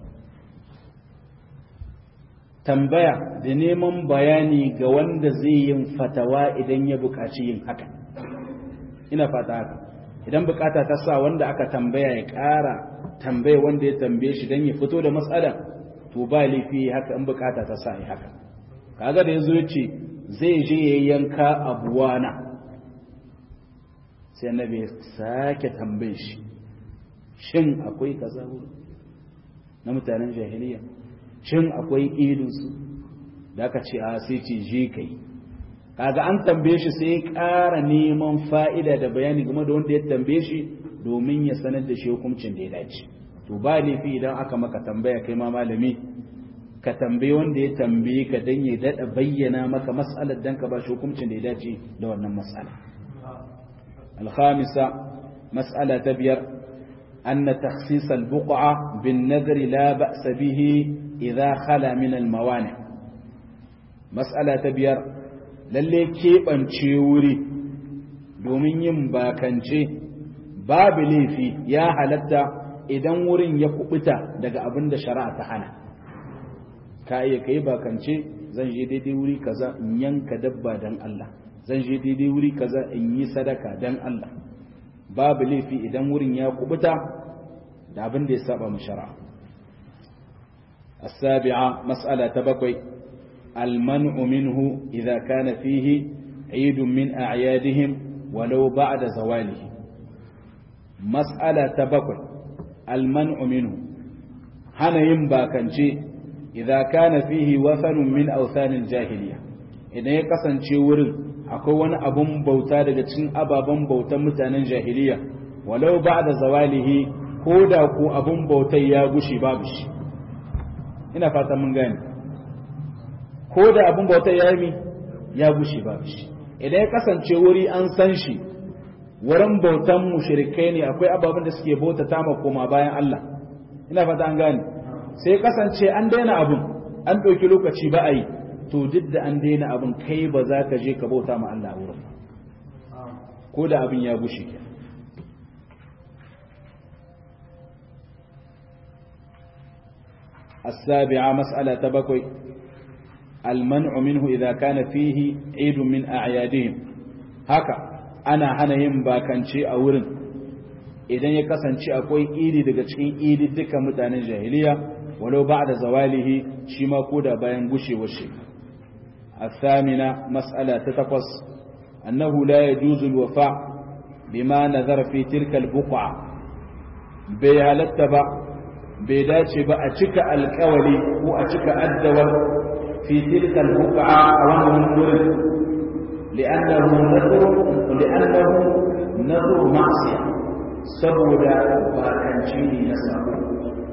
Speaker 1: tambaya da neman bayani ga wanda zai yin fatawa idan ya buƙaci yin haka ina fata haka idan bukata ta sa wanda aka tambaya ya ƙara tambaya wanda ya tambaye shi don ya fito da matsala to ba laifi haka in bukata ta sa ya haka kaga da yazo yace zai je ya yanka abuwana sai annabi ya sake tambaye shi shin akwai kaza wurin na mutanen jahiliya shin akwai idinsu da aka ce a sai ce je kai kaga an tambaye shi sai ya ƙara neman fa'ida da bayani game da wanda ya tambaye shi domin ya sanar da shi hukuncin da ya dace to ba laifi idan aka maka tambaya kai ma malami ka tambaye wanda ya tambaye ka dan ya dada bayyana maka mas'alar dan ka ba shi hukuncin da ya dace da wannan mas'ala الخامسة مسألة تبير أن تخصيص البقعة بالنذر لا بأس به إذا خلا من الموانع مسألة تبير lalle keɓance wuri domin yin bakance babu laifi ya halatta idan wurin ya kubuta daga abin da shari'a ta hana ka iya kai bakance zan je daidai wuri kaza in yanka dabba dan Allah zan je daidai wuri kaza in yi sadaka dan Allah babu laifi idan wurin ya kubuta da abin da ya saba mu shari'a السابعة مسألة تبقي المنع منه إذا كان فيه عيد من أعيادهم ولو بعد زواله مسألة تبقى المنع منه هنا ينبا كنشي إذا كان فيه وثن من أوثان الجاهلية إذا يكسن ورن akwai wani abun bauta daga cikin ababen bautan mutanen jahiliya walau ba da zawalihi ko da ku abun bautai ya gushi babu shi ina fata mun gane ko da abun bautai ya yi ya gushi babu shi idan ya kasance wuri an san shi wurin bautan mushrikai ne akwai ababen da suke bauta ta koma bayan Allah ina fata an gane sai kasance an daina abun an ɗauki lokaci ba a yi to duk da an daina abin kai ba za ka je ka bauta ma Allah a wurin ko da abin ya gushe ke السابعة مسألة بكوي المنع منه إذا كان فيه عيد من أعيادهم هكا أنا هنا ينبا كان شيء أورن إذن يكسن شيء أكوي إيدي دقا شيء إيدي دكا متان الجاهلية ولو بعد زواله شما كودا باين قشي وشي الثامنة مسألة تتقص أنه لا يجوز الوفاء بما نذر في تلك البقعة بيهالتبا بيداتي بأتك الكولي وأتك الدول في تلك البقعة وانهم ورد لأنه نذر لأنه نذر معصية سبودا باكنشيني نسبه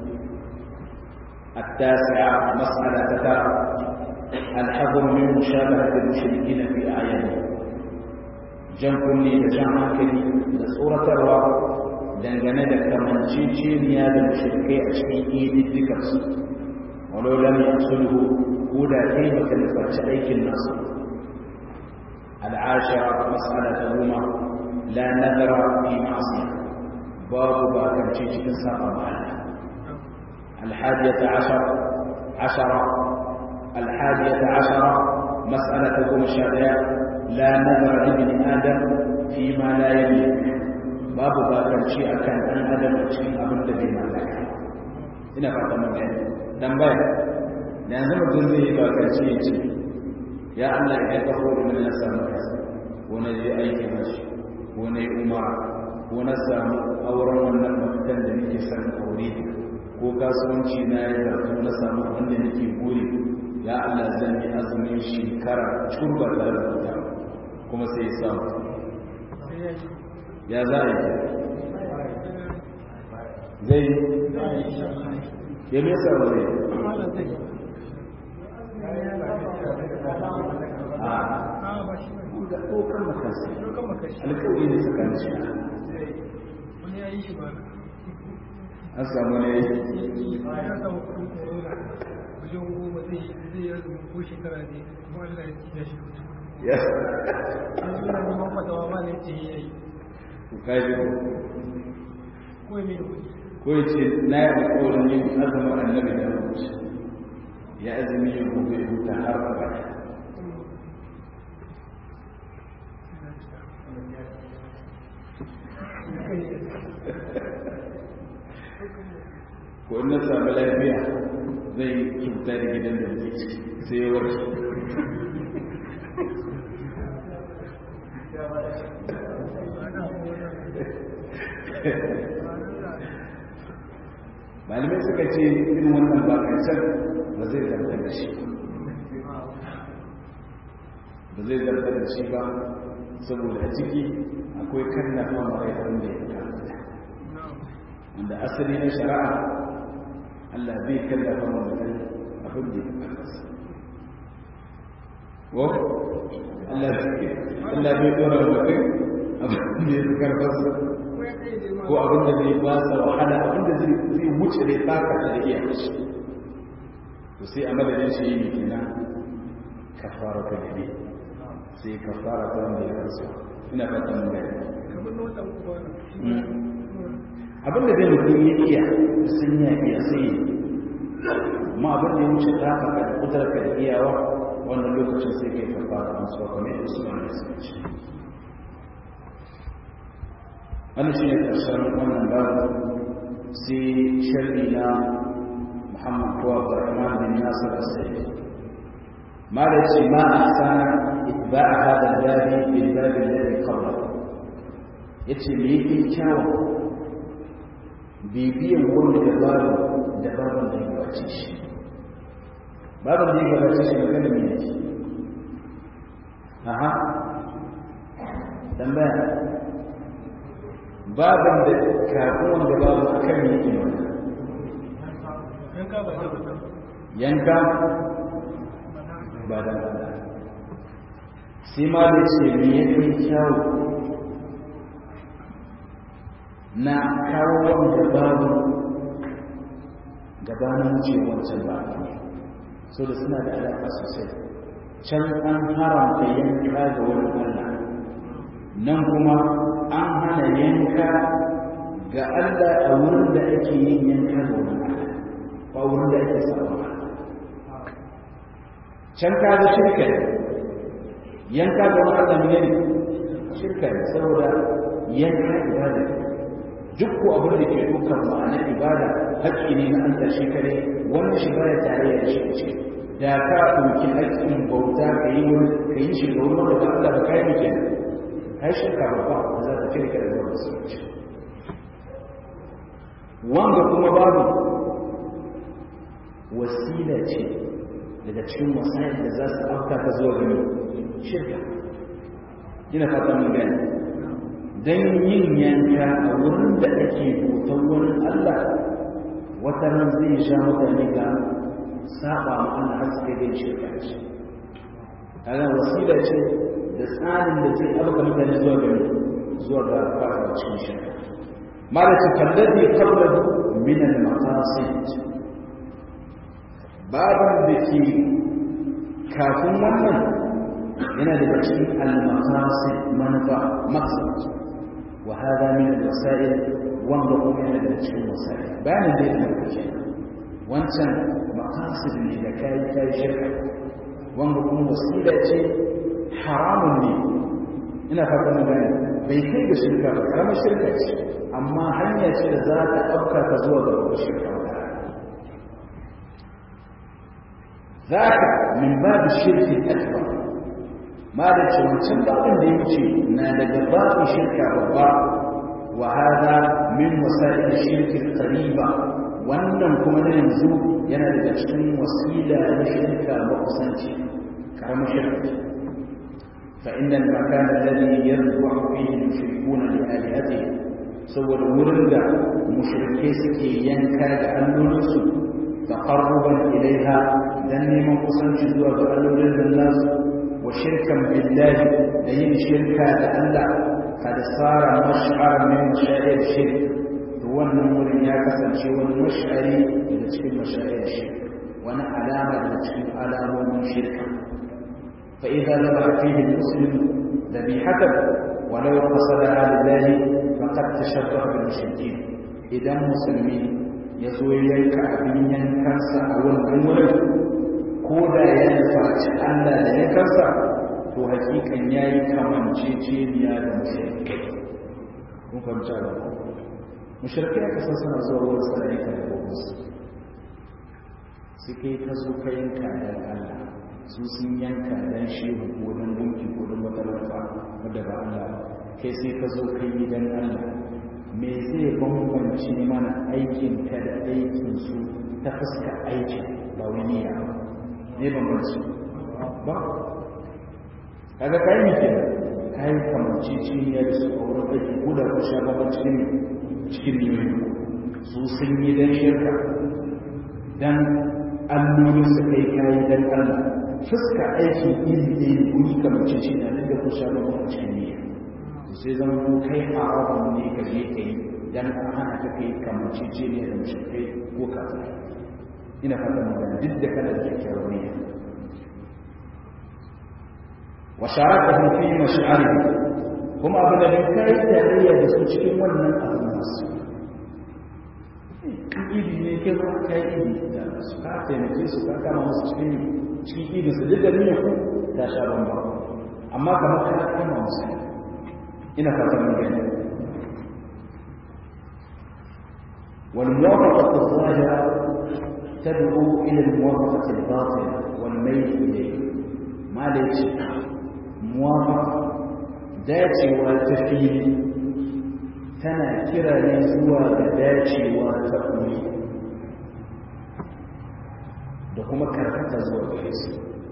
Speaker 1: التاسعة مسألة تتابع الحذر من مشابهة المشركين في أعيانهم jan kunne da jan hankali da tsoratarwa dangane da kamanceceniya da mushrikai a cikin ididdikarsu walau lam yasulhu ko da kai baka nufarci aikin nasu al'ashara mas'ala ta goma la nazara fi ma'asiya babu bakance cikin saba ma Allah الحادية عشر عشرة الحادية عشرة مسألة كم الشريعة لا نظر لابن آدم فيما لا يملك باب باكر شيء كان أن آدم أشكي أبن الذي ملك ina fata mun gani tambaya da yanzu mutum zai yi bakarci ya ce ya Allah ya ka horo min na samu kasa ko na je aikin hashi ko na yi umara ko na samu auren wannan mafitan da nake son aure ko kasuwanci na ya zarto na samu wanda nake buri ya Allah zan yi azumin shekara turba tare da wuta kuma sai ya samu ya za a yi zai ya mesa wani a ga ɗaukar makasi alkawai ne tsakanin shi an samu ne
Speaker 2: ya samu kudin corona wajen goma zai zai yi azumin ko shekara ne kuma Allah ya shi
Speaker 1: ya
Speaker 2: yanzu na neman fatawa ma ne ce ya yi
Speaker 1: ku kaji
Speaker 2: ko ya mai da kudi
Speaker 1: ko ya ce na yi alkawarin yin azumin annabi da rubuci ya azumi yin gobe ya huta har abada ko in na sami lafiya zai kyauta da gidan da ke ciki sai ya warke malamai suka ce irin wannan bakancen ba zai zartar da shi ba zai zartar da shi ba saboda a ciki akwai kannafa mara abin da ya fita wanda asali na shari'a Allah bai kallafa wa mutum abin da ya karfasa ko Allah Allah bai dora wa mutum abin da ya karfasa ko abin da zai ba sa wahala abin da zai wuce da taka da iya kashi to sai a madadin shi yi kenan kafara ta gari sai kafara ta wanda ya karsa ina fatan mun gani
Speaker 2: kamar na watan kuma
Speaker 1: abin da zai mutum ya iya sun ya iya sai amma abin da ya wuce ta haka da kutar ka da iyawa wannan lokacin sai kai kafa da masu wa kamar yadda suna da suka ce wannan shi ne ƙarshen wannan babu sai sharri na muhammad ko abdurrahman bin nasir asai ما ليس ما أحسن إتباع هذا الباب بالباب الذي قبله yace me yake kyawun bibiyan wanda da babu da babin da ya gabace shi babin da ya gabace shi magana me yake aha tambaya babin da kafin wanda babu akan yake magana
Speaker 2: yanka ba da ba
Speaker 1: yanka ba da ba sai ma da ce me yake kyawu na kawo wanda babu gabanin wuce wancan ba so da suna da alaƙa sosai can an haramta yanka ga wani Allah nan kuma an hana yanka ga Allah a wurin da ake yin yanka ga wani Allah ba wurin da ake sabon can ka ga shirka yanka ga wani Allah ne shirka ne saboda yanka ibada ne duk ko abin da ke dukkan ma'anar ibada haƙƙi ne na Allah shi kare wannan shi baya tare da shi ce da ka ɗauki haƙƙin bauta ka yi wani ka yi shi ga wani wanda ba Allah ba kai ne kenan kai shirka babba da za ta cire ka da zuwa musulunci wanda kuma babu wasila ce daga cikin wasa'il da za su afka ka zuwa gani shirka ina fata mun gani don yin yanka a wurin da ake bautan wani Allah wata ran zai sha mutane ga saba ma Allah har suka dai shirka ce kaga wasila ce da tsarin da zai abuka mutane zuwa ga zuwa ga fara cikin shirka malaka kallabi qablahu min al-maqasid baban da ke kafin wannan yana daga cikin al-maqasid manufa maqsad وهذا من الوسائل وانظروا من التي وسائل بان البيت المكي وانت مقاصد اذا كاي كاي شركه وانظروا وسيله حرام لي ina fatan gani bai kai ga shirka ba karamar shirka ce amma hanya ce da za ta ɗauka ka zuwa ga wata shirka ذاك من باب الشرك الأكبر ما da ce wancan babin da ya wuce na daga babin shirka babba wa hada min wasa'il shirki qariba wannan kuma na yanzu yana daga cikin wasila na shirka makusanci karamar shirka fa inna al-makan alladhi yadhbahu fihi al-mushrikuna li alihatihim saboda wurin da mushrike suke yanka da allolinsu taqarruban ilaiha dan neman kusanci zuwa ga allolin nasu وشركا بالله لين شركا لألا قد صار مشعر من مشاعر الشرك هو النمور يا كسر شيء والمشعري إلى تشكيل مشاعر الشرك وانا علامة إلى تشكيل علامة من شركة فإذا ذبح فيه المسلم ذبيحته ولو قصدها لله فقد تشبه بالمشركين إذا مسلمين يزوي يلك أبيا كنسا أو الأمور ko da ya nufaci Allah da ya kansa to hakikan ya yi kamanceceniya da mushrikai kun fahimta da mushrikai aka san suna zuwa wurin sarari ka da gobe suke ta zo ka yanka dan Allah su sun yanka dan shehu ko dan gunki ko dan matalauta wadda ba Allah kai sai ka zo ka yi dan Allah me zai bambance mana aikin ka da aikin su ta fuska aikin ba wani ya ba ne bambanci ba kaga kai ne ke kai kamanci ciniya da su a wurin aiki ko da kusa ba cikin cikin nemi su sun yi dan shirka dan allolin su kai kayi dan Allah fuska aiki iri ɗaya ne kuni kamanci ciniya da da kusa ba a cikin niyya sai zama ko kai haramun ne ka je ka yi dan an hana ka kai kamanci ciniya da mushrikai ko kafin ina fatan magana duk da kana da kyakkyawar niyya wa sharakahu fi mash'arihi kuma abin da bai kai tarayya da su cikin wannan abin nasu idi ne ke ba kai idi da su ka taimake su ka kama musu cikin cikin idi su duk da niyyar ku ta sha bamba amma kamar ka kama musu ina fatan magana والموافقة الظاهرة تدعو إلى الموافقة الباطنة والميل إليه ma da ce muwafaka dacewa ta fili tana kira ne zuwa ga dacewa ta ɓoye da kuma karkata zuwa gare su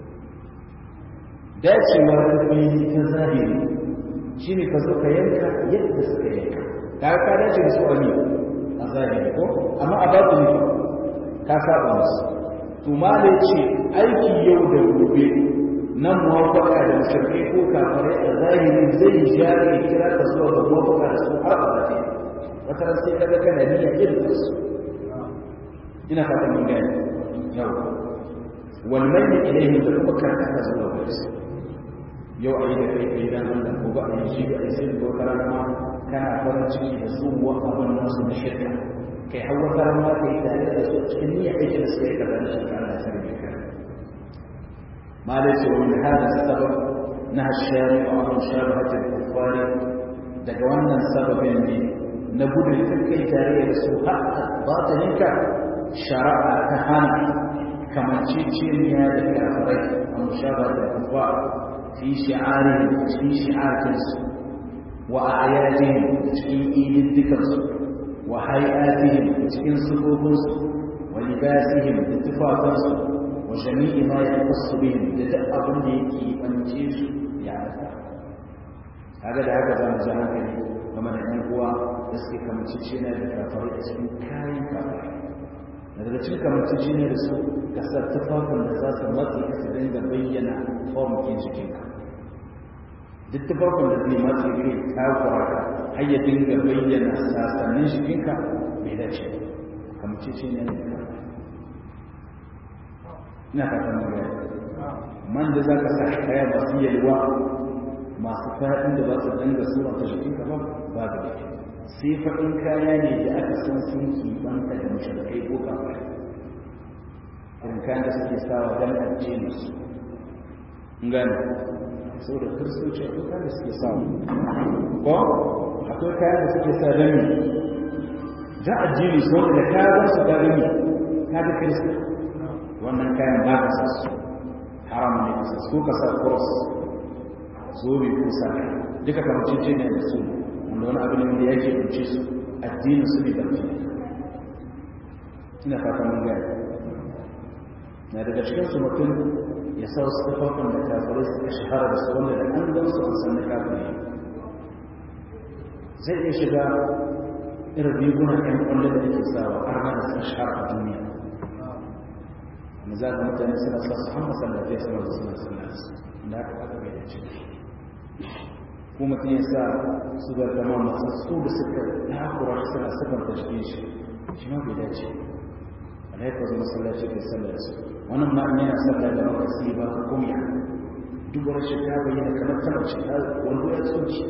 Speaker 1: dacewa ta fili ta zahiri shi ne ka zo ka yanka yadda suka yanka ka ka dace da su a a zahiri ko amma a babu ne ka saba musu to ma da ce aiki yau da gobe nan muwafaka da mushrikai ko kafirai a zahiri zai ja ya kira ka zuwa ga muwafaka da su har abada wata ran sai kaga kana niyya irin su ina fata mun gani yau wal mayyi ilayhi da kuma karkata zuwa ga su yau a yi da kai kai dan Allah ko ba a yi shi a sai ko karama kana farin ciki da zuwa abin nasu na shirka kai hawa karama kai tare da su cikin niyya aiki da suka yi kaza da shirka Allah sai ka ما ليس ومن هذا السبب نهى الشارع عن مشابهة الكفار دجوانا السبب اللي نقول لتلك تاريخ سوء باطنك شرع كهان كما تشيشين هذا الكافرين ومشابهة الكفار في شعارهم في شعار وأعيادهم في إيد الذكر وهيئاتهم في صفوفهم ولباسهم اتفاقهم وجميع ما يخص بهم لدأ أبن يكي أنجيش يعني هذا لهذا زمان زمان كني ومن هو يسكي كما تشينا لكافر اسم كاين كافر daga cikin kamancin da su kasar tufafin da za su matsi ka su dinga bayyana formikin jikinka duk tufafin da zai matsi kai takura ka har ya dinga bayyana sasannin jikinka bai dace kamancin ne da kafar ina fatan mu gaya man da za ka sa kaya masu yalwa masu fa'in da ba su danga sura ta jikin ka ba ba da dake sai faɗin kaya ne da aka san sun kibanta da mushrikai ko kafai irin kayan da suke sawa don addini su gane saboda kiristoci akwai kayan da suke sawa ko akwai kayan da suke sa don da addini su wanda da kayan su ka gani ka ga kirista wannan kayan ba ka sa su haram ne ka sa su ka sa cross zobe ko sa duka kamar cincin ne da su wanda wani abu ne da yake kunce su addinin su ne da su ina fata mun gaya na daga cikin su mutum ya sa wasu tafafin da kafirai suka shahara da su wanda da an gan su an san da kafirai zai iya shiga irin rigunan ƴan kwallo da ake sawa har ma da sun shahara a duniya za ka mutane suna sa su han masallatai suna da suna suna da aka aka bai da ciki ko mutum ya sa su ga gama masu su da suka takura suna sifanta cikin shi shi ma bai dace alaikar zuwa masallaci kai sallar su wannan ma in yana sallar da maka sai ba ka kumya duk wani shi ta bayyana kamar tana shi ta wanda ya tsoci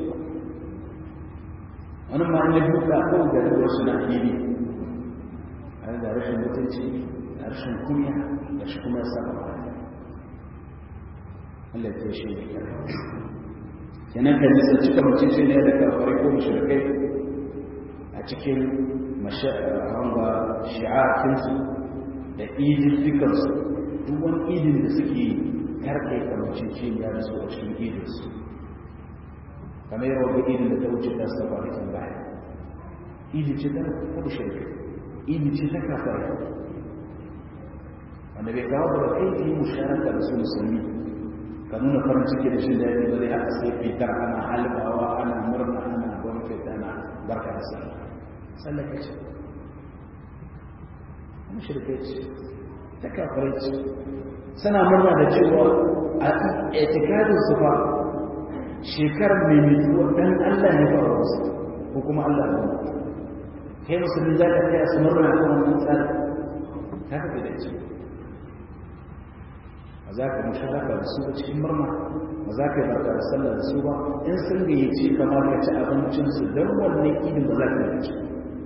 Speaker 1: wannan ma in ya duka kawai ga duwar shi na fili a da rashin mutunci da rashin kunya da shi kuma ya saba ba Allah ya shi ne kenan kan nisa cika mutum shi ne da kafarai ko mushrikai a cikin mashahanga shi'akinsu da idin dukansu duk wani idin da suke karkai kamacin cibiya da su a cikin idinsu kamar yawan ga idin da ta wuce ta su taɓa rikin baya idin ce ta taɓa shirka idin ce ta kafarai wanda bai kawo da kai ta yi musharaka da su musulmi ka nuna farin ciki da shi daɗi ba zai haka sai fitar ana halbawa ana murna ana gwamnati ana barka da sallah sallah ka ce kuma shirkai ce ta kafirai ce suna murna da cewa a etikadin su ba shekarar mai mutuwa dan Allah ne ba wasu ko kuma Allah ne kai musulmi za ka kai su murna kan wannan tsari ta ka da ce ba za ka musharaka da su ba cikin murna ba za ka yi barka da sallah da su ba in sun gayyace kamar ka ci abincinsu don wannan idin ba za ka yi ci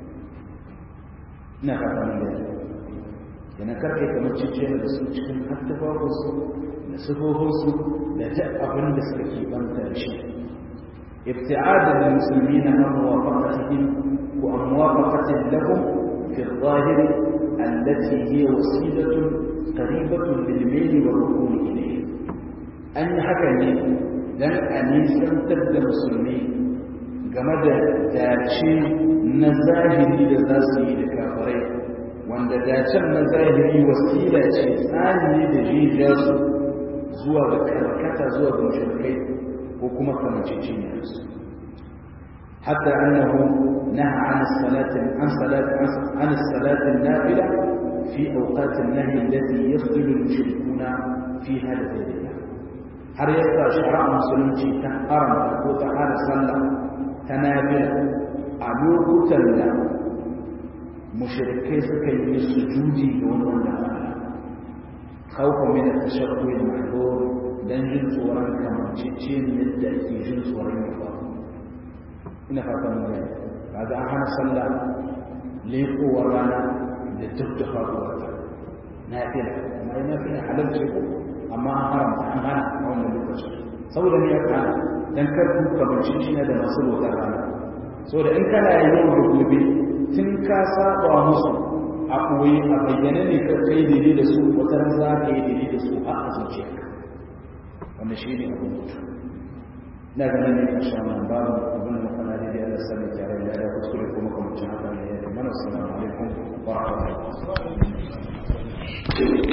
Speaker 1: ina fata mun da yana karfe kamar cikin da su cikin hattafafinsu da sufofinsu da ta abin da suka ke banta da shi ibti'ada da musulmi na an muwafaqatihim wa an muwafaqatin lahum fi adh-dhahir allati hiya wasilatun qaribatun lil mayl wa rukun ilayhi an yi haka ne don a nisantar da musulmi game da dace na zahiri da za su yi da kafirai wanda dacen na zahiri wasila ce tsari da jijiya su zuwa ga karkata zuwa ga mushrikai ko kuma kamanceceniya su حتى أنه نهى عن الصلاة عن صلاة عن الصلاة النافلة في أوقات النهي التي يخذل المشركون فيها لغير الله har yasa shari'a musulunci ta haramta ko ta hana sallah ta nafila a lokutan da mushrikai suka yi sujudi ga wannan da Allah khawfa min at-tashabbuh al-mahdhur dan jin tsoron kamancece ne yadda ake jin tsoron ya faru ina fatan mun gani kaga an hana sallah leƙowar rana da duk da faruwar ta nafila amma ina nafila halal ce ko amma an haramta an hana a wannan lokacin saboda ne ya kana dan kar ku kamanci shi da masu rotar rana saboda in kana yau da gobe tun ka saba musu a koyi a bayyane ne ka kai daidai da su wata ran za ka yi daidai da su a a zuciyarka wannan shi ne abin mutu ina ganin ne a sha nan babu abin da